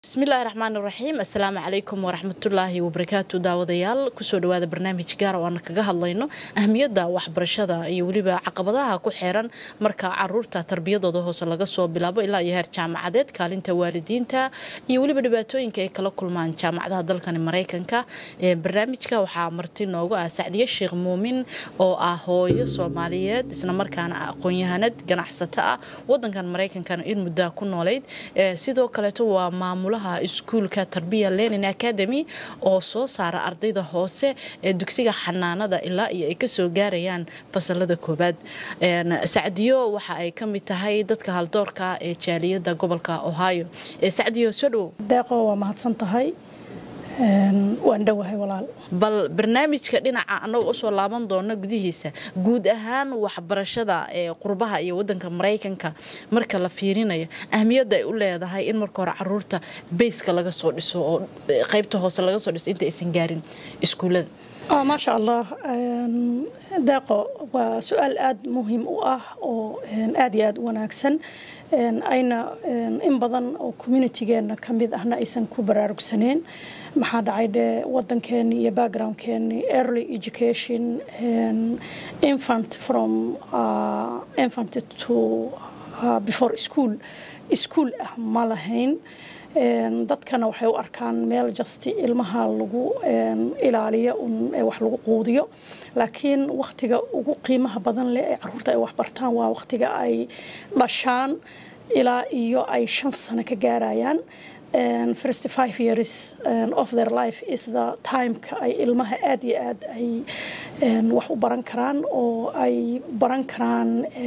bismillaahi raxmaan iraxiim assalaamu calaykum waraxmatullaahi wabarakaatu daawadayaal kusoo dhawaada barnaamij gaar oo aan kaga hadlayno ahmiyadda waxbarashada iyo weliba caqabadaha ku xeeran marka caruurta tarbiyadooda hoose laga soo bilaabo ilaa iyo heer jaamacadeed kaalinta waalidiinta iyo weliba dhibaatooyinka ay kala kulmaan jaamacadaha dalkani maraykanka barnaamijka waxaa marti noogu ah sacdiye sheekh muumin oo ah hooyo soomaaliyeed islamarkaana aqoon-yahanad ganacsato ah wadankan maraykankana in muddaa ku noolayd sidoo kaleeto waa maamul iskuulka tarbiya lenin academy oo soo saara ardayda hoose ee dugsiga xanaanada ilaa iyo ay kasoo gaarayaan fasalada koobaad sacdiyo waxa ay ka mid tahay dadka haldoorka ee jaaliyada gobolka ohio sacdiyo soo dhowow deeqo waa mahadsan tahay waan dhowahay walaal bal barnaamijka dhinaca annaga usoo laaban doono gudihiisa guud ahaan waxbarashada ee qurbaha iyo wadanka maraykanka marka la fiirinayo ahmiyadda ay u leedahay in marka hore caruurta bayska laga soo dhiso oo qaybta hoose laga soo dhiso inta aysan gaarin iskuullada maasha allah deeqo waa su-aal aada muhiim u ah oo aada iyo aada u wanaagsan ayna in badan oo communitigeena ka mid ahna aysan ku baraarugsaneyn maxaa dhacay dhe wadankeeni iyo backgroundkeeni early education infant from infant to before school school ah ma lahayn dadkana waxay u arkaan meel jasti ilmaha lagu ilaaliyo wax lagu quudiyo laakiin wakhtiga ugu qiimaha badan leh ee caruurta ay waxbartaan waa wakhtiga ay dhashaan ilaa iyo ay shan sano ka gaarayaan first five years of their life is the timeka ay ilmaha aada iyo aad ay wax u baran karaan oo ay baran karaan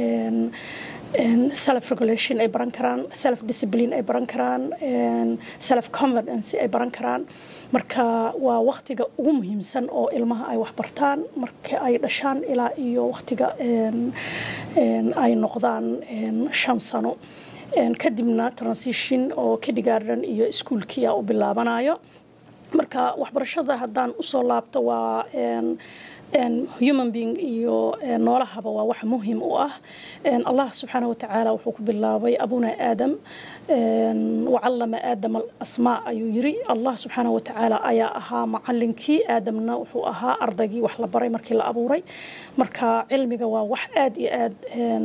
self regulation ay baran karaan self discipline ay baran karaan self confidence ay baran karaan marka waa wakhtiga ugu muhiimsan oo ilmaha ay waxbartaan marka ay dhashaan ilaa iyo wakhtiga ay noqdaan shan sano kadibna transition oo kindergarten iyo iskuolkiia u bilaabanayo marka waxbarashada haddaan usoo laabto waa human being iyo noolahaba waa wax muhiim u ah allah subxaana watacaala wuxuu ku bilaabay abuna aadam wacallama aadam alasmaa ayuu yiri allah subxaana watacaala ayaa ahaa macalinkii aadamna wuxuu ahaa ardaygii wax la baray markii la abuuray marka cilmiga waa wax aada iyo aad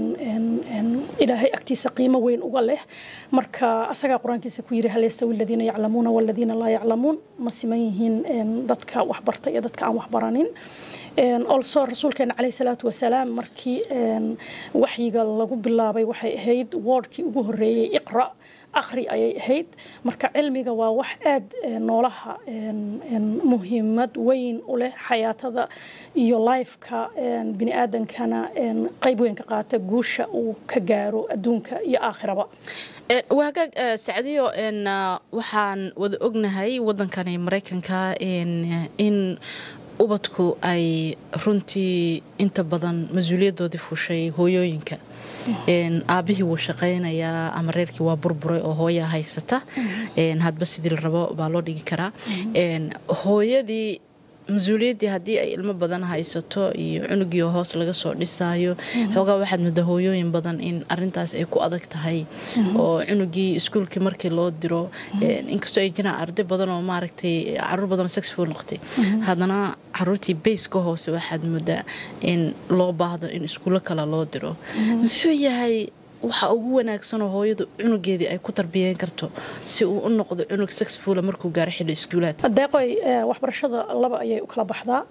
ilaahay agtiisa qiimo weyn uga leh marka asagaa qur-aankiisa ku yiri hal yastawi aladiina yaclamuuna waladiina laa yaclamuun ma siman yihiin dadka waxbarta iyo dadka aan waxbaranin also rasuulkeena caleyh salaatu wasalaam markii waxyiga lagu bilaabay waxay ahayd woordkii ugu horeeyey iqra akhri ayay ahayd marka cilmiga waa wax aada noolaha muhiimad weyn u leh xayaatada iyo lifeka bini aadankana qayb weyn ka qaata guusha uu ka gaaro adduunka iyo aakhiraba waagaag sacdiyo waxaan wada ognahay wadankani maraykanka in ubadku ay runtii inta badan mas-uuliyadoodii fushay hooyooyinka aabihii wuu shaqaynayaa ama reerkii waa burburay oo hooyaa haysata hadba sidii la rabo baa loo dhigi karaa hooyadii mas-uuliyaddii haddii ay ilmo badan haysato iyo cunugii oo hoos laga soo dhisaayo xoogaa waxaad mudda hooyooyin badan in arintaas ay ku adag tahay oo cunugii iskuulkii markii loo diro inkastoo ay jiraan arday badan oo maaragtay caruur badan oo sexful noqotay haddana caruurtii bayska hoose waxaad muddaa in loo baahdo in iskuulo kale loo diro muxuu yahay waxa ugu wanaagsanoo hooyadu cunugeedii ay ku tarbiyeen karto si uu u noqdo cunug sexfula markuu gaaro xilli iskuulaad deeqoy waxbarashada laba ayay u kala baxdaa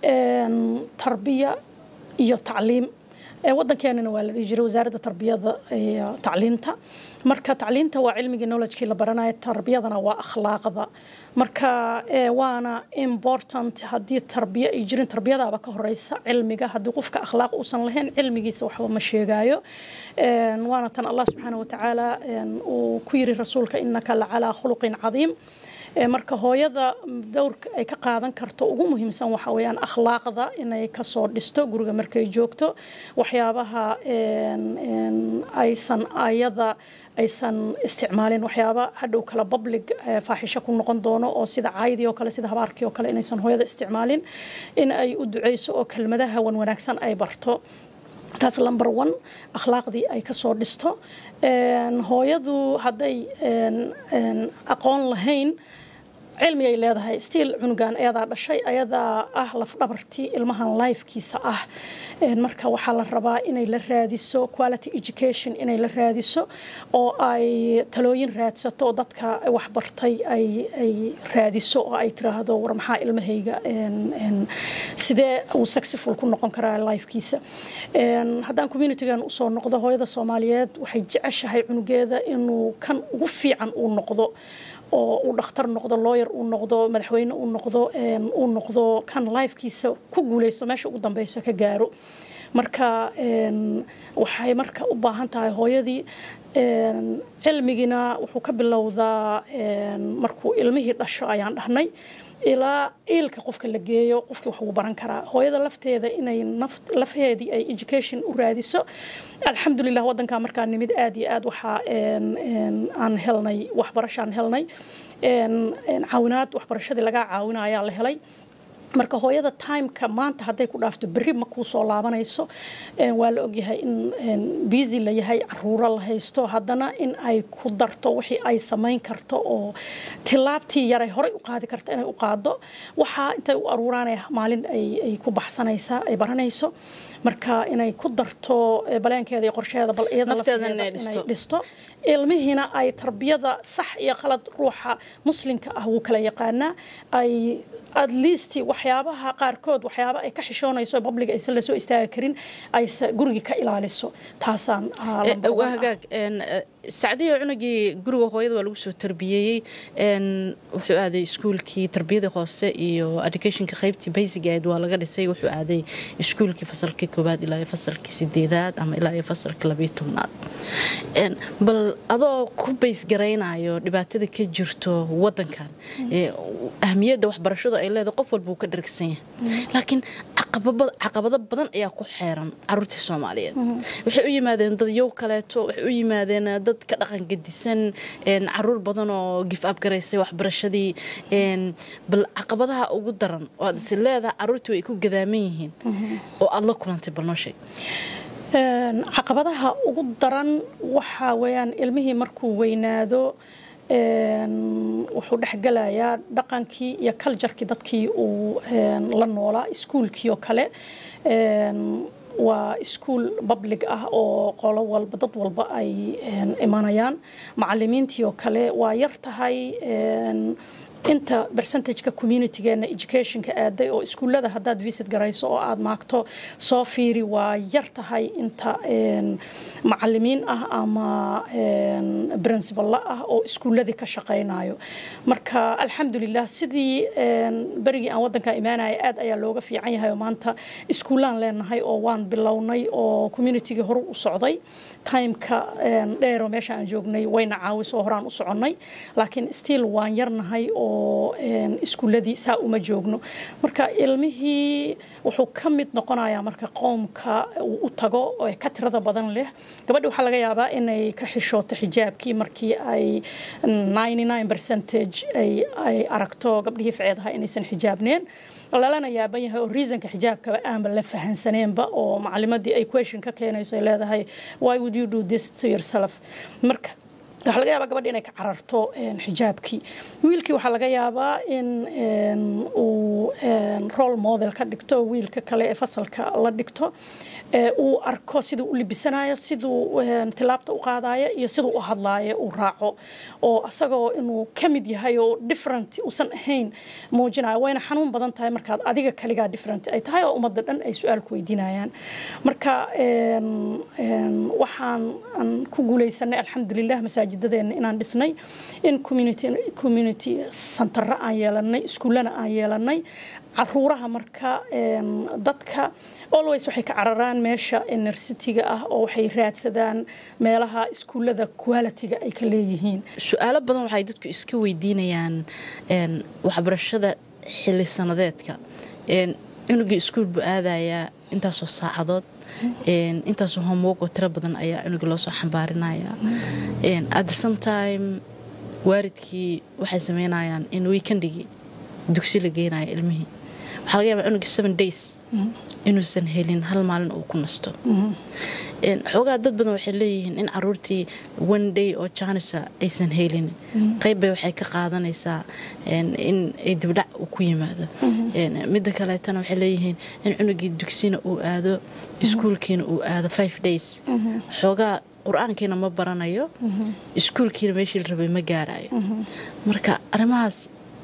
tarbiya iyo tacliim wadankeenana waa la dhihi jiray wasaaradda tarbiyada iyo tacliinta marka tacliinta waa cilmigii knowledgekii la baranayo tarbiyadana waa akhlaaqda marka waana important haddii tarbiya ay jirin tarbiyadaaba ka horeysa cilmiga haddii qofka akhlaaq uusan lahayn cilmigiisa waxba ma sheegaayo waana tan allah subxaana watacaala uu ku yiri rasuulka inaka lacalaa khuluqin cadiim marka hooyada dowrka ay ka qaadan karto ugu muhiimsan waxa weyaan akhlaaqda inay kasoo dhisto guriga markay joogto waxyaabaha aysan ayada aysan isticmaalin waxyaaba hadhow kale public faaxisho ku noqon doono oo sida caydii oo kale sida habaarkii oo kale inaysan hooyada isticmaalin in ay u duceyso oo kelmadaha wan wanaagsan ay barto taas number one akhlaaqdii ay kasoo dhisto hooyadu hadday aqoon lahayn cilmi ay leedahay stiil cunugan ayadaa dhashay ayadaa ah lafdhabartii ilmahan lifekiisa ah marka waxaa la rabaa inay la raadiso quality education inay la raadiso oo ay talooyin raadsato oo dadka waxbartay ay raadiso oo ay tiraahdo war maxaa ilmahayga sidee uu successful ku noqon karaa lifekiisa haddaan communitygan usoo noqdo hooyada soomaaliyeed waxay jeceshahay cunugeeda inuu kan ugu fiican uu noqdo oo uu dhakhtar noqdo looyer uu noqdo madaxweyne uu noqdo uu noqdo kan lifekiisa ku guuleysto meesha ugu dambeysa ka gaaro marka waxay marka u baahan tahay hooyadii cilmigina wuxuu ka bilowdaa markuu ilmihii dhasho ayaan dhahnay ilaa iilka qofka la geeyo qofkii wax uu baran karaa hooyada lafteeda inay lafheedii ay education u raadiso alxamdulilah wadankaa markaa nimid aad iyo aad waxaa aan helnay waxbarashaan helnay caawinaad waxbarashadii lagaa caawina ayaa la helay marka hooyada timeka maanta hadday ku dhaafto berri ma kuu soo laabanayso waa la ogyahay in busy la yahay caruuro la haysto haddana in ay ku darto wixii ay samayn karto oo tilaabtii yaray horey u qaadi karta inay u qaado waxaa intay u aruuraanaya maalin ay ku baxsanaysaa ay baranayso marka inay ku darto baleenkeeda iyo qorsheeda bal iyada inay dhisto ilmihiina ay tarbiyada sax iyo qalad ruuxa muslimka ah wuu kala yaqaanaa ay at least waxyaabaha qaarkood waxyaaba ay ka xishoonayso babliga aysan lasoo istaagi karin aysa gurigii ka ilaaliso taasaan waa hagaag sacdiyo cunugii guriga hooyada waa lagu soo tarbiyeeyey wuxuu aaday iskuulkii tarbiyadii hoose iyo educationka qaybtii basic ahayd waa laga dhisay wuxuu aaday iskuulkii fasalkii koowaad ilaa fasalkii sideedaad ama ilaa iyo fasalkii labiyo tobnaad bal adoo ku baysgaraynayo dhibaatada ka jirto wadankan ahmiyadda waxbarashadu ay leedahay qof walba uu ka dhargsan yahay laakiin caqabado badan ayaa ku xeeran caruurtii soomaaliyeed waxay u yimaadeen dad yow kaleeto waxay u yimaadeen dad ka dhaqan gedisan caruur badan oo gif abgaraysay waxbarashadii bal caqabadaha ugu daran oo aad is leedahay caruurtii way ku gadaaman yihiin oo aada la kulantay bal noo sheeg caqabadaha ugu daran waxaa weeyaan ilmihii markuu weynaado wuxuu dhexgelayaa dhaqankii iyo kaljarkii dadkii uu la noolaa iskuulkii oo kale waa iskuul public ah oo qolo walba dad walba ay imanayaan macalimiintii oo kale waa yar tahay inta percentageka communitygeena educationka aaday oo iskuullada haddaad visit garayso oo aada maagto soo fiiri waa yar tahay inta macalimiin ah ama principalla ah oo iskuulladii ka shaqaynayo marka alxamdulilah sidii berigii aan waddanka imaanaya aad ayaa looga fiican yahay oo maanta iskuullaan leenahay oo waan bilownay oo communitygii hore u socday timeka dheero meesha aan joognay wayna caawisoo horaan u soconnay laakiin still waan yarnahay oo iskuulladii saa uma joogno marka ilmihii wuxuu ka mid noqonayaa marka qoomka uu u tago ee ka tirada badan leh gabadhi waxaa laga yaabaa inay ka xishooto xijaabkii markii ay percentage ay aragto gabdhihii ficeedaha inaysan xijaabneen lalana yaaban yahay oo reasonka xijaabkaba aanba la fahansaneenba oo macalimadii ay question ka keenayso ay leedahay why would you do this to yourself marka waxaa laga yaabaa gabadhi inay ka cararto xijaabkii wiilkii waxaa laga yaabaa in uu role model ka dhigto wiilka kale ee fasalka la dhigto uu arko siduu u libisanayo siduu tilaabta u qaadayo iyo siduu u hadlaayo uu raaco oo asagoo inuu ka mid yahay oo different uusan ahayn muujinayo wayna xanuun badan tahay markaad adiga kaligaa different ay tahay oo ummadda dhan ay su-aal ku weydiinayaan marka waxaan ku guuleysanay alxamdulilah masaajidadeena inaan dhisnay in community santara aan yeelanay iskuullana aan yeelanay caruuraha marka dadka always waxay ka cararaan meesha enercity-ga ah oo waxay raadsadaan meelaha iskuullada quality-ga ay ka leeyihiin su-aalo badan waxay dadku iska weydiinayaan waxbarashada xili sanadeedka cunugii iskuul buu aadayaa intaasoo saacadood intaasoo homework oo tiro badan ayaa cunugii loo soo xambaarinaya at the same time waaridkii waxay sameynayaan in weekendhigii dugsi la geynayo ilmihii waxaa laga yaabaa cunuga seven days inuusan helin hal maalin uu ku nasto xoogaa dad badan waxay leeyihiin in caruurtii one day oo janisa aysan helin qaybbay waxay ka qaadanaysaa in ay dibdhac ku yimaado midda kaleetana waxay leeyihiin in cunugii dugsina uu aado iskuulkiina uu aado five days xoogaa qur-aankiina ma baranayo iskuulkiina meeshii la rabay ma gaarayo marka arrimahaas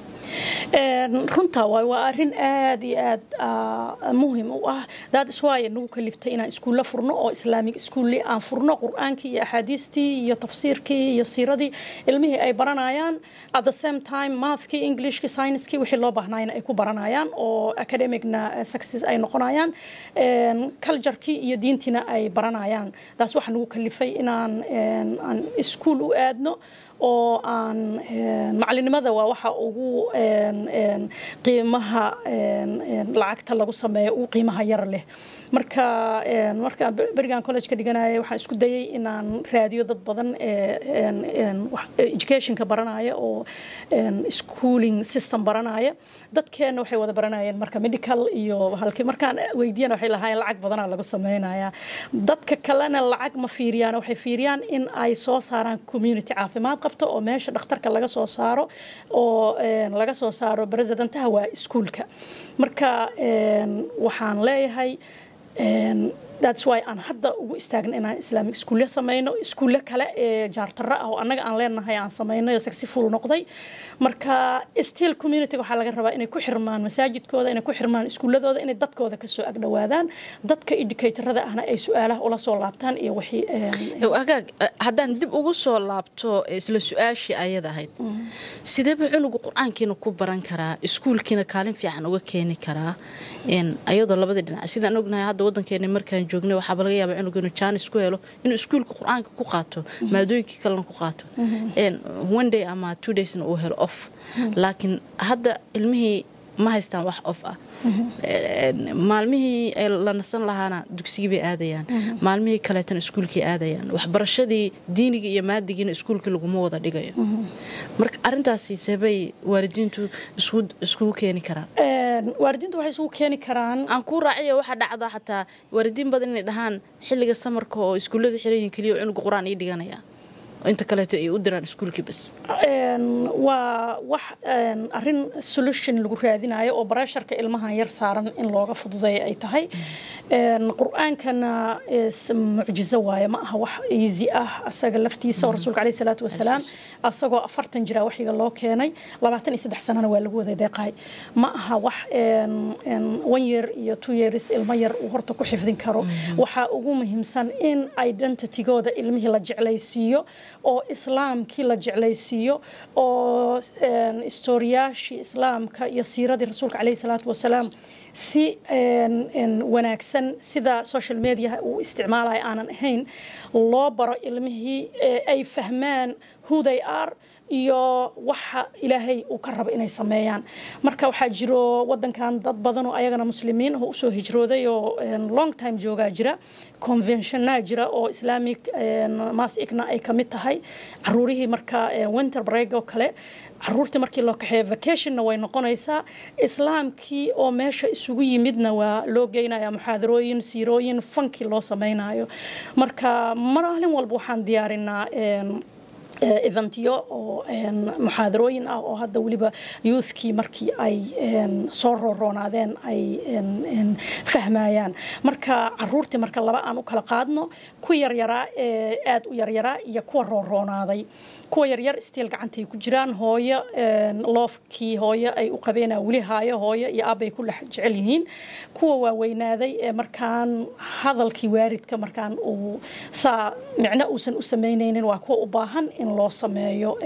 runtaa waay waa arin aad iyo aad muhim u ah daad iswaaya nagu kaliftay inaan iskuulla furno oo islaamig iskuulli aan furno qur-aankii iyo axaadiistii iyo tafsiirkii iyo siiradii ilmihii ay baranayaan at the same time mathkii englishkii scienskii wixii loo baahnayna ay ku baranayaan oo academicna success ay noqonayaan culturekii iyo diintiina ay baranayaan taas waxaa nagu kalifay inaan aan iskuul u aadno oo aan macalinimada waa waxa ugu qiimaha lacagta lagu sameeyo ugu qiimaha yar leh marka markaan berigan college ka dhiganaya waxaan isku dayay inaan raadiyo dad badan educationka baranaya oo schooling system baranaya dadkeena waxay wada baranayeen marka medical iyo halkii markaan weydiyana waxay lahaayeen lacag badanaa lagu sameynaya dadka kalena lacag ma fiiriyaan waxay fiiriyaan in ay soo saaraan community caafimaad qabto oo meesha dhakhtarka laga soo saaro oo laga soo saaro presidentaha waa iskuulka marka waxaan leeyahay that's why aan hadda ugu istaagna inaan islaamic iskuulle samayno iskuulle kale ee jaartaro ah oo annaga aan leenahay aan samayno oo successful noqday marka still community waxaa laga rabaa inay ku xirmaan masaajidkooda inay ku xirmaan iskuulladooda inay dadkooda kasoo agdhowaadaan dadka educatorada ahna ay su-aalaha ula soo laabtaan iyo wixii agaag haddaan dib ugu soo laabto isla su-aashii ayada ahayd sideeba cunugu qur-aankiina ku baran karaa iskuulkiina kaalin fiican uga keeni karaa ayadoo labada dhinac sidaan ognahay hadda wadankeena markaan joognay waxaaba laga yaaba cunugu inuu jaanis ku helo inuu iskuulka qur-aanka ku qaato maadooyinkii kalena ku qaato one day ama two daysna uu helo off laakiin hadda ilmihii ma haystaan wax off ah maalmihii la nasan lahaana dugsigii bay aadayaan maalmihii kaleetana iskuulkii aadayaan waxbarashadii diiniga iyo maadigiina iskuulkii laguma wada dhigayo marka arintaasi seebay waalidiintu iskugu keeni karaan waalidiintu waxay isugu keeni karaan aan kuu raaciyo waxaa dhacda xataa waalidiin badan inay dhahaan xilliga samarka oo iskuullada xiran keliya cunuga qur-aan ii dhiganaya inta kaleeto ay u diraan iskuulkii bas waa wax arin solution lagu raadinayo oo baresharka ilmahan yar saaran in looga fududeeya ay tahay qur-aankana mucjizo waaye ma aha wax easy ah asaga laftiisa oo rasuulka caleyhi salaatu wasalaam asagoo afartan jira waxyiga loo keenay labaatan iyo saddex sanana waa lagu wada deeqaay ma aha wax one year iyo two years ilmo yar uu horta ku xifdin karo waxaa ugu muhiimsan in identitygooda ilmihii la jeclaysiiyo oo islaamkii la jeclaysiiyo oo istoriyaashii islaamka iyo siiradii rasuulka caleyhi salaatu wasalaam si wanaagsan sida social mediaha uu isticmaalaya aanan ahayn loo baro ilmihii ay fahmaan who they are iyo waxa ilaahay uu ka rabo inay sameeyaan marka waxaa jiro wadankan dad badan oo ayagana muslimiin oo usoo hijrooday oo long time joogaa jira conventionnaa jira oo islamic masikna ay ka mid tahay caruurihii marka winter break oo kale caruurtii markii loo kaxeeyo vacationna way noqonaysaa islaamkii oo meesha isugu yimidna waa loo geynaya muxaadarooyin siirooyin fankii loo samaynayo marka maalin walba waxaan diyaarinaa eventyo oo muxaadarooyin ah oo hadda weliba youthkii markii ay soo rooroonaadeen ay fahmayaan marka caruurtii marka laba aan u kala qaadno ku yaryaraa ee aada u yaryaraa iyo kuwa rooroonaaday kuwa yaryar stiil gacantay ku jiraan hooyo loofkii hooyo ay u qabeenaa weli haayo hooyo iyo aabbay ku dhex jecel yihiin kuwa waaweynaaday ee markaan hadalkii waaridka markaan uu saa micno uusan u samaynaynin waa kuwa u baahan in loo sameeyo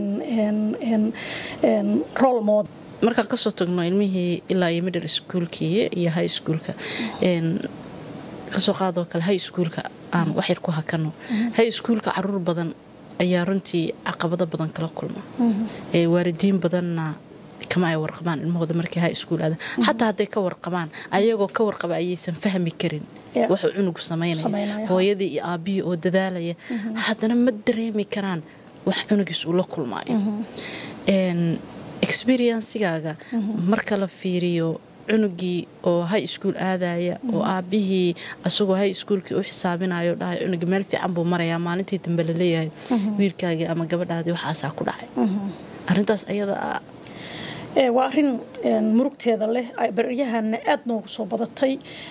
role model markaan kasoo tagno ilmihii ilaa iyo middle schoolkii iyo high schoolka kasoo qaadoo kale high schoolka aan waxyar ku hakano high schoolka caruur badan ayaa runtii caqabado badan kala kulma waalidiin badanna kama ay warqabaan ilmahooda markay high school aadaan xataa hadday ka warqabaan ayagoo ka warqaba ayaysan fahmi karin waxuu cunugu samaynaya hooyadii iyo aabbihii oo dadaalaya haddana ma dareemi karaan wax cunugiis uu la kulmaayo experiencigaaga marka la fiiriyo cunugii oo high school aadaya oo aabihii asagoo high schoolkii u xisaabinayo dhahay cunuga meel fiican buu marayaa maalintii dambe laleeyahay wiilkaagii ama gabadhaadii waxaasaa ku dhacay arintaas ayada waa arin murugteeda leh baryahana aada noogu soo badatay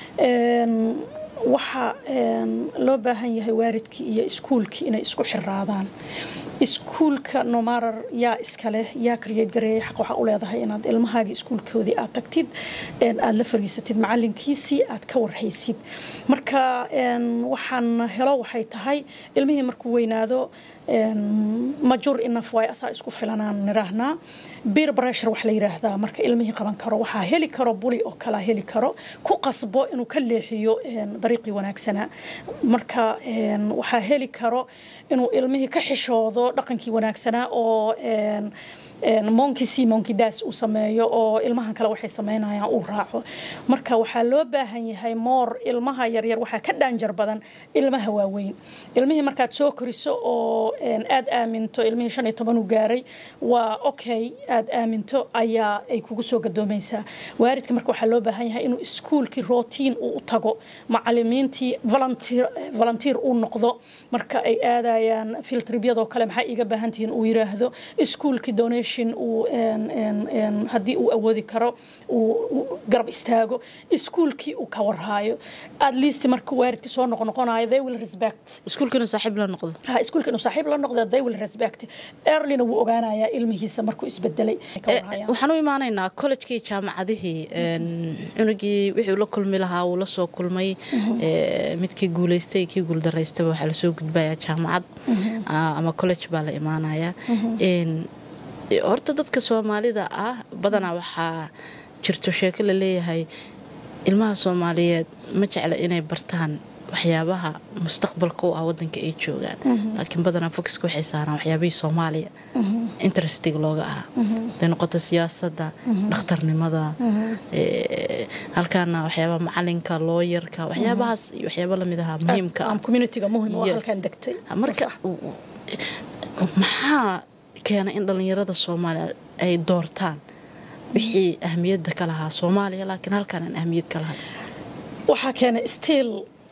waxaa loo baahan yahay waaridkii iyo iskuulkii inay isku xiraadaan iskuulka nomarar yaa iskaleh yaa karyeed gareeyay xaq waxaa u leedahay inaad ilmahaaga iskuulkoodii aad tagtid aad la fariisatid macalinkiisii aad ka warhaysid marka waxaan helo waxay tahay ilmihii markuu weynaado majur inaf waay asaa isku filanaan niraahnaa bir breshur wax la yiraahdaa marka ilmihii qaban karo waxaa heli karo buli oo kalaa heli karo ku qasbo inuu ka leexiyo dariiqii wanaagsanaa marka waxaa heli karo inuu ilmihii ka xishoodo dhaqankii wanaagsanaa oo monkey c monkey das uu sameeyo oo ilmahan kale waxay sameynayaan uu raaco marka waxaa loo baahan yahay moor ilmaha yaryar waxaa ka dhaanjar badan ilmaha waaweyn ilmihii markaad soo koriso oo aad aaminto ilmihii shan iyo toban uu gaaray waa okay aad aaminto ayaa ay kugu soo gadoomaysaa waaridka marka waxaa loo baahan yahay inuu iskuulkii rotiin uu u tago macalimiintii volunteer uu noqdo marka ay aadayaan filtribyadoo kale maxaa iiga baahan tihiin uu yiraahdo iskuulkii donation haddii uu awoodi karo uu garab istaago iskuulkii uu ka warhaayo at least marka waaridkii soo noqnoqonayo they will respect iskuulka inuu saaxiib la noqdo ha iskuulka inuu saaxiib la noqdo they will respect earlyna wuu ogaanayaa ilmihiisa markuu isbedelay waxaan u imaanaynaa collejkii jaamacadihii cunugii wixii la kulmi lahaa wuu la soo kulmay midkii guulaystay kii guuldaraystaba waxaa lasoo gudbayaa jaamacad ama college baa la imaanayaa horta dadka soomaalida ah badanaa waxaa jirto sheeko la leeyahay ilmaha soomaaliyeed ma jecla inay bartaan waxyaabaha mustaqbalka u ah wadanka ay joogaan laakiin badanaa focuska waxay saaraan waxyaabihii soomaaliya interestiga looga ahaa haday noqoto siyaasadda dhakhtarnimada halkaana waxyaabaha macalinka looyarka waxyaabahaas iyo waxyaaba lamid ahaa muhiimka marka maxaa keena in dhallinyarada soomaaliya ay doortaan wixii ahmiyadda ka lahaa soomaaliya laakiin halkaan aan ahmiyad ka lahay waxaa keena still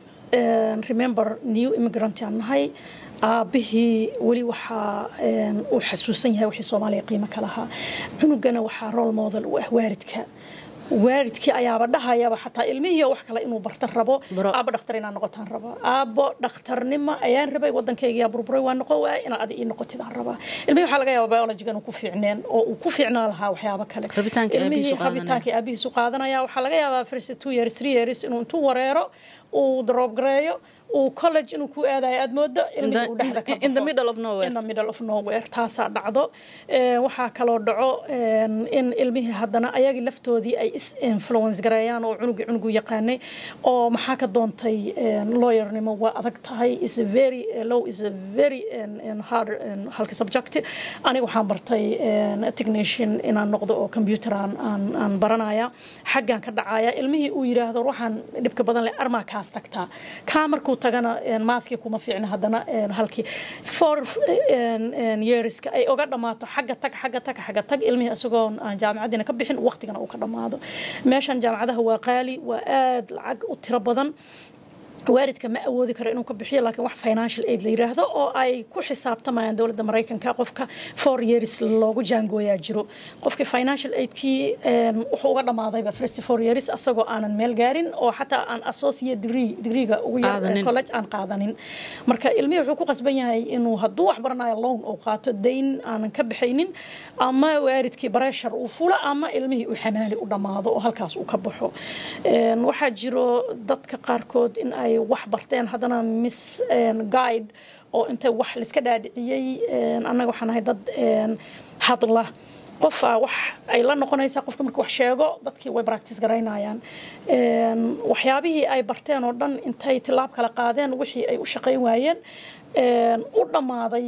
remember new immigrant aan nahay aabihii weli waxaa uu xasuusan yahay wixii soomaaliya qiimo ka lahaa cunugana waxaa role model u ah waaridka waaridkii ayaaba dhahayaba xataa ilmihii wax kale inuu bartan rabo aabbo dhakhtar inaan noqotaan rabaa aabbo dhakhtarnimo ayaan rabay wadankaygayaa burburay waa noqon waaya inaad adi ii noqotidaan rabaa ilmihii waxaa laga yaaba biologiga inuu ku fiicneen oo uu ku fiicnaa lahaa waxyaabo kale ilmihii rabitaankii aabihiisu qaadanaya waxaa laga yaabaa first two years three years inuu intuu wareero uu daroobgareeyo uu college inuu ku aadayo aad moodo ilmihii uu dhexda ka in the middle of nowhere in the middle of nowhere taasaa dhacdo waxaa kaloo dhaco in ilmihii haddana ayagii laftoodii ay is influence gareeyaan oo cunugii cunugu yaqaanay oo maxaa ka doontay lawyernimo waa adag tahay is a very low is a very hard halka subject aniga waxaan bartay technician inaan noqdo oo computer aan aan baranaya xaggan ka dhacaya ilmihii uu yiraahdo waxaan dhibka badan leh armaa kaas tagtaa kaa markuu tagana maadkii kuma fiicna haddana halkii four yearska ay oga dhammaato xagga tag xagga tag xagga tag ilmihii isagoon aan jaamacadiina ka bixin waqtigana uu ka dhammaado meeshan jaamacadaha waa qaali waa aad lacag u tiro badan waaridka ma awoodi karo inuu ka bixiyo laakiin wax financial aid la yiraahdo oo ay ku xisaabtamayaan dowladda maraykanka qofka four years loogu jaangooyaa jiro qofkii financial aidkii wuxuu uga dhammaadayba first four years asagoo aanan meel gaarin oo xataa aan associate degree degreega ugu yar college aan qaadanin marka ilmihii wuxuu ku qasban yahay inuu hadduu wax baranayo loan uu qaato dayn aanan ka bixaynin ama waaridkii bareshar uu fulo ama ilmihii uu xamaali u dhammaado oo halkaas uu ka baxo waxaa jiro dadka qaarkood in ay wax barteen haddana miss guide oo intay wax laiska dhaadhiciyey annaga waxaan ahay dad hadla qofa wax ay la noqonaysaa qofka marka wax sheego dadkii way practice garaynayaan waxyaabihii ay barteen oo dhan intay tilaab kala qaadeen wixii ay u shaqayn waayeen u dhammaaday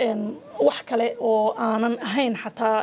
wax kale oo aanan ahayn xataa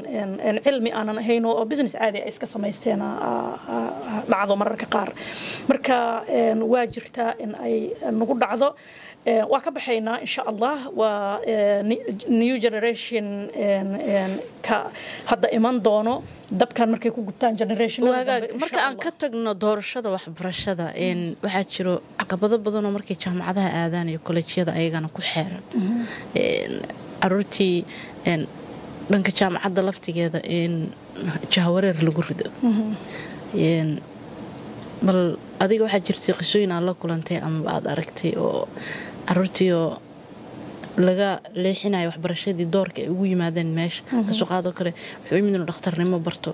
cilmi aanan ahayn oo business caadi ay iska samaysteen dhacdo mararka qaar marka waa jirtaa in ay nagu dhacdo waa ka baxaynaa insha allah waa new generation ka hadda iman doono dabkan markay ku gubtaan generation marka aan ka tagno doorashada waxbarashada waxaa jiro caqabado badanoo markay jaamacadaha aadaan iyo kolleejyada ayagana ku xeeran caruurtii dhanka jaamacadda laftigeeda in jahawareer lagu rido bal adiga waxaa jirtay qisooyin aad la kulantay amaba aad aragtay oo caruurtiioo laga leexinayo waxbarashadii doorka ay ugu yimaadeen meesha kasoo qaadoo kale wuxuu yimid inuu dhakhtarnimo barto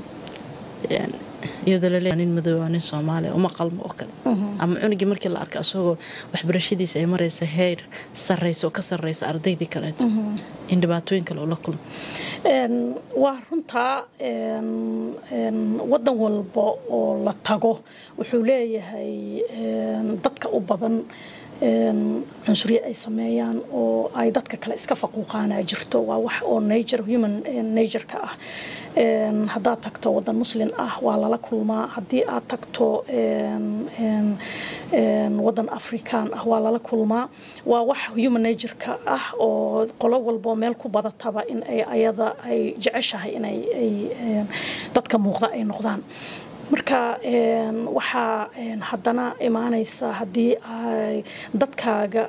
iyadoo laleeya nin madooba nin soomaaliya uma qalmo oo kale ama cunugii markii la arka asagoo waxbarashadiisa ay maraysa heer sarraysa oo ka sarraysa ardaydii kaleeto in dhibaatooyin kale oo la kulmo waa runtaa waddan walba oo la tago wuxuu leeyahay dadka u badan cunsuriye ay sameeyaan oo ay dadka kale iska faquuqaanaa jirto waa wax oo nature human nature-ka ah haddaad tagto waddan muslin ah waa lala kulmaa haddii aad tagto waddan afrikaan ah waa lala kulmaa waa wax human nature-ka ah oo qolo walbo meel ku badataba in ay ayada ay jeceshahay inay dadka muuqda ay noqdaan marka waxaa haddana imaanaysa haddii ay dadkaaga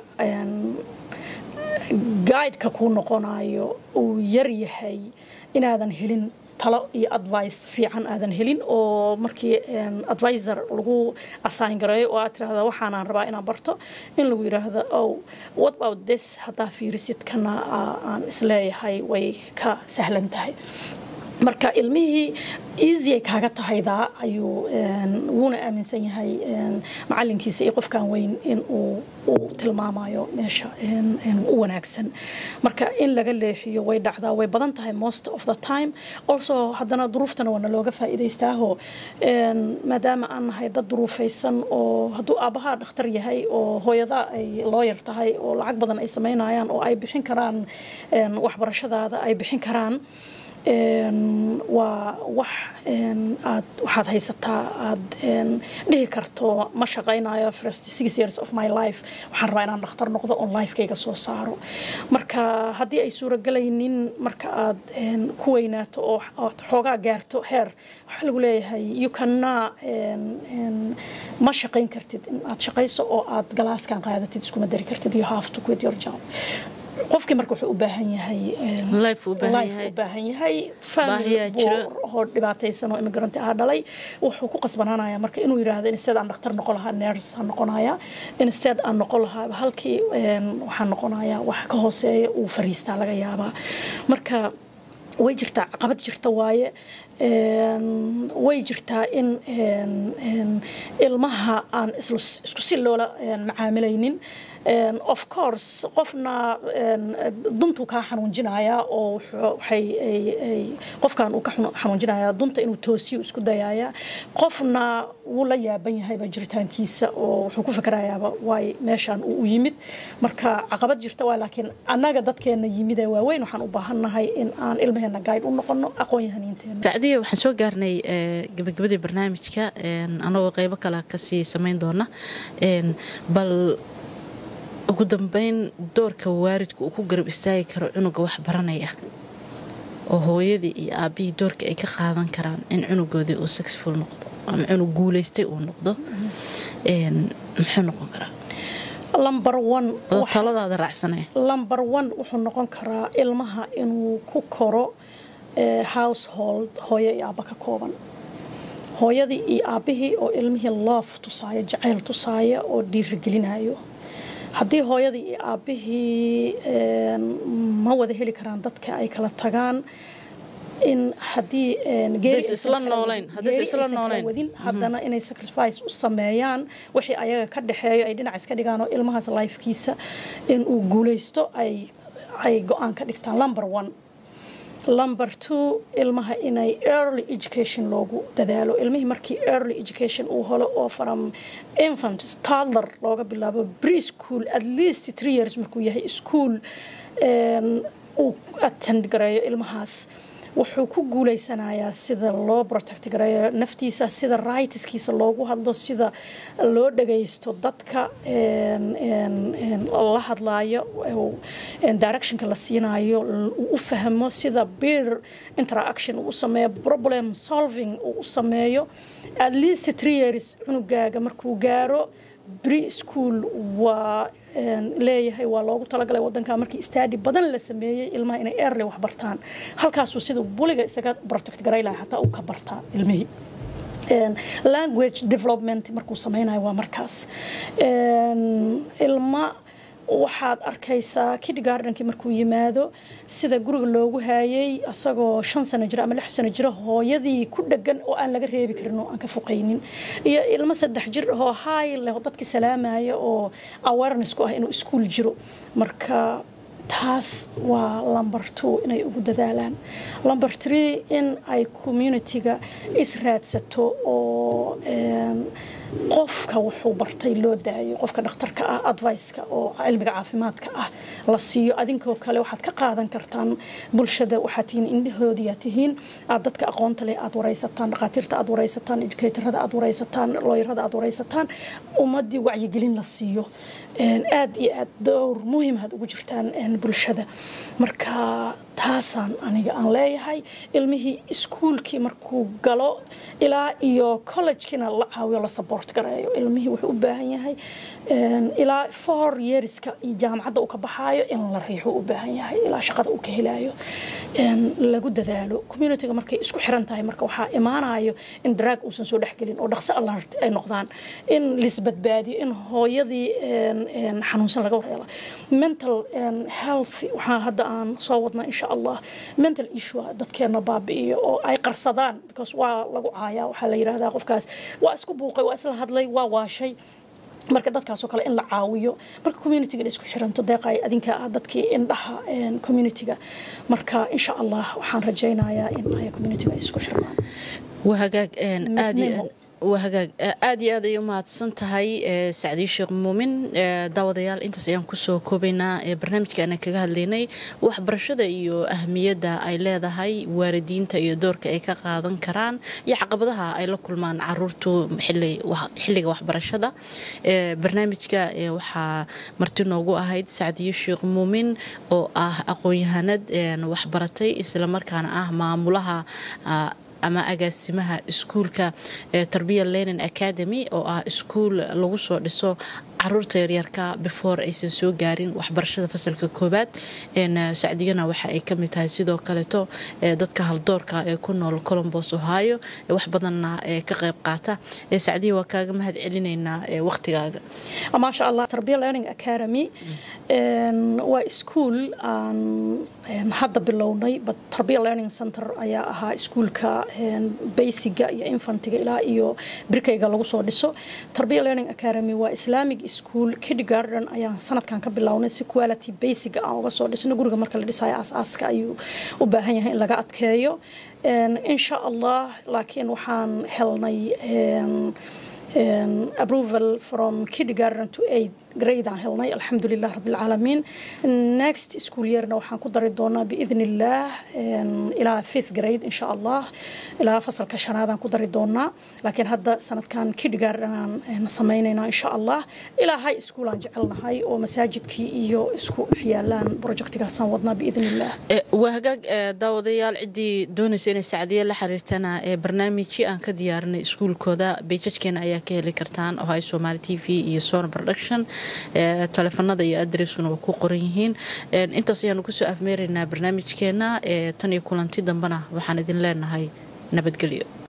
guideka kuu noqonayo uu yar yahay inaadan helin talo iyo advice fiican aadan helin oo markii advisor lagu assign gareeyo oo aad tirahda waxaanaan rabaa inaan barto in lagu yidhaahdo oh what about this haddaa fiirisid kana aan isleeyahay way ka sahlan tahay marka ilmihii easy ay kaaga tahaydaa ayuu wuuna aaminsan yahay macalinkiisa iyo qofkan weyn in uu uu tilmaamayo meesha u wanaagsan marka in laga leexiyo way dhacdaa way badan tahay most of the time also haddana duruuftana waana looga faa'iidaystaaho maadaama aan nahay dad duruufaysan oo hadduu aabbahaa dhakhtar yahay oo hooyada ay looyar tahay oo lacag badan ay samaynayaan oo ay bixin karaan waxbarashadaada ay bixin karaan waa wax aad waxaad haysataa aad dhihi karto ma shaqaynayo first six years of my life waxaan rabaa inaan dhakhtar noqdo oon lifekayga soo saaro marka haddii ay suuragelaynin marka aad ku weynaato oo aad xoogaa gaarto heer waxaa lagu leeyahay you cannot ma shaqayn kartid in aad shaqayso oo aad galaaskan qaadatid iskuma dari kartid you have to quit your job qofkii marka wuxuu u baahan yahay life u baahan yahay family oo dhibaataysan oo immigrant ah dhalay wuxuu ku qasbanaanaya marka inuu yiraahdo instead aan dhakhtar noqon lahaa nurse aan noqonaya instead aan noqon lahaa halkii waxaan noqonaya wax ka hooseeya uu fariistaa laga yaabaa marka way jirtaa caqabad jirta waaye way jirtaa in ilmaha aan isku si loola macaamilaynin of course qofna duntuu kaa xanuunjinayaa oo qofkan uu ka xanuunjinayaa dunta inuu toosiyo isku dayayaa qofna wuu la yaaban yahayba jiritaankiisa oo wuxuu ku fikerayaaba waay meeshaan uu u yimid marka caqabad jirta waa laakiin annaga dadkeena yimid ee waaweyn waxaan u baahannahay in aan ilmaheena gaayid u noqono aqoon-yahaniinteena sacdiya waxaan soo gaarnay gabagabadii barnaamijka anagoo qeybo kale kasii samayn doona bal ugu dambeyn doorka waalidku uu ku garab istaagi karo cunuga wax baranaya oo hooyadii iyo aabihii doorka ay ka qaadan karaan in cunugoodii uu successful noqdo ama cunug guulaystay uu noqdo muxuu noqon karaa lumber one taladaada raacsanaya lumber one wuxuu noqon karaa ilmaha inuu ku koro household hooyo iyo aabba ka kooban hooyadii iyo aabbihii oo ilmihii loof tusaaya jacayl tusaaya oo dhiirigelinayo haddii hooyadii iyo aabbihii ma wada heli karaan dadka ay kala tagaan in haddii wadin haddana inay sacrifice u sameeyaan wixii ayaga ka dhexeeyo ay dhinac iska dhigaan oo ilmahaas lifekiisa in uu guulaysto ay go-aan ka dhigtaan lumber one lumber two ilmaha inay early education loogu dadaalo ilmihii markii early education uu helo oo from infant toddler looga bilaabo preschool at least three years markuu yahay school uu attend gareeyo ilmahaas wuxuu ku guuleysanayaa sida loo protect gareeyo naftiisa sida rightskiisa loogu hadlo sida loo dhagaysto dadka la hadlaayo directionka la siinayo uu u fahmo sida beer interaction uu u sameeyo problem solving uu u sameeyo at least three years cunugaaga markuu gaaro bri school waa leeyahay waa loogu talagalay wadanka markii stadi badan la sameeyey ilmaha inay early wax bartaan halkaasuu sida buliga isaga protect garay laha xataa uu ka bartaa ilmihii language development markuu sameynayo waa markaas ilma waxaad arkaysaa kidgardenkii markuu yimaado sida guriga loogu haayay asagoo shan sano jira ama lix sano jira hooyadii ku dhegan oo aan laga reebi karin oo aan ka foqaynin iyo ilmo saddex jir oo haay leh dadkii salaamaya oo awareness ku ah inuu iskuol jiro marka taas waa lumber two inay ugu dadaalaan lumber tree in ay communitiga israadsato oo qofka wuxuu bartay loo daayo qofka dhakhtarka ah adviceka oo cilmiga caafimaadka ah la siiyo adinkoo kale waxaad ka qaadan kartaan bulshada waxaad tihiin indhahoodiyaa tihiin aad dadka aqoonta leh aad waraysataan dhakhaatiirta aad waraysataan educatorada aad waraysataan looyarada aad waraysataan ummadii wacyigelin la siiyo aad iyo aad dowr muhimaad ugu jirtaan bulshada marka taasaan aniga aan leeyahay ilmihii iskuulkii markuu galo ilaa iyo collegekiina la caawiyo la support gareeyo ilmihii wuxuu u baahan yahay ilaa four yearska iyo jaamacadda uu ka baxaayo in la riixo u baahan yahay ilaa shaqada uu ka helaayo lagu dadaalo communityga markay isku xiran tahay marka waxaa imaanayo in drag uusan soo dhexgelin oo dhaqso alert ay noqdaan in lisbadbaadiyo in hooyadii xanuunsan laga warheelo mental health waxaa hadda aan soo wadnaa insha allah mental issue dadkeena baabi'iyo oo ay qarsadaan because waa lagu caayaa waxaa la yidhaahdaa qofkaas waa isku buuqay waa isla hadlay waa waashay marka dadkaasoo kale in la caawiyo marka communityga isku xiranto deeqay adinka ah dadkii indhaha communityga marka insha allah waxaan rajaynayaa in ay communityga isku xirnaan waa hagaag aad waa hagaag aad iyo aad ay u mahadsan tahay sacdiyo sheekh muumin daawadayaal intaas ayaan kusoo koobaynaa barnaamijkaana kaga hadlaynay waxbarashada iyo ahmiyadda ay leedahay waalidiinta iyo doorka ay ka qaadan karaan iyo caqabadaha ay la kulmaan caruurtu xilliga waxbarashada barnaamijka waxaa marti noogu ahayd sacdiyo sheekh muumin oo ah aqoon-yahanad waxbaratay islamarkaana ah maamulaha ama agaasimaha iskuulka tarbiya lenin academy oo ah iskuul lagu soo dhiso caruurta yaryarka before aysan soo gaarin waxbarashada fasalka koobaad sacdiyana waxa ay kamid tahay sidoo kaleeto dadka haldoorka ee ku nool colombos ohio wax badanna ka qayb qaata sacdiya waa kaaga mahad celinaynaa waqtigaaga maasha allah tarbiya learning academy waa iskuul aan hadda bilownay tarbiya learning center ayaa ahaa iskuulka basiga iyo infantiga ilaa iyo birkayga lagu soo dhiso tarbiya learning academy waa islamic school kindergarden ayaan sanadkan ka bilownay si quality basic aan uga soo dhisno guriga marka la dhisayo aasaaska ayuu u baahan yahay in laga adkeeyo insha allah laakiin waxaan helnay approval from kindergarden to eight grade aan helnay alxamdulilah rabbilcaalamiin next school yearna waxaan ku dari doonaa biidn illaah ilaa fifth grade insha allah ilaa fasalka shanaadaan ku dari doonaa laakiin hadda sanadkan kindergarden aan sameynaynaa insha allah ilaa high school aan jecelnahay oo masaajidkii iyo isku dhex yaalaan projectigaasaan wadnaa biidn illah waa hagaag daawadayaal ciddii doonaysa inay sacdiye la xiriirtana barnaamijkii aan ka diyaarinay iskuulkooda beejajkeena ayaa ka heli kartaan oo hay somaali t v iyo sona production teleefanada iyo adreskuna waa ku qoran yihiin intaas ayaanu kusoo afmeeraynaa barnaamijkeena tan iyo kulanti dambena waxaan idin leenahay nabadgelyo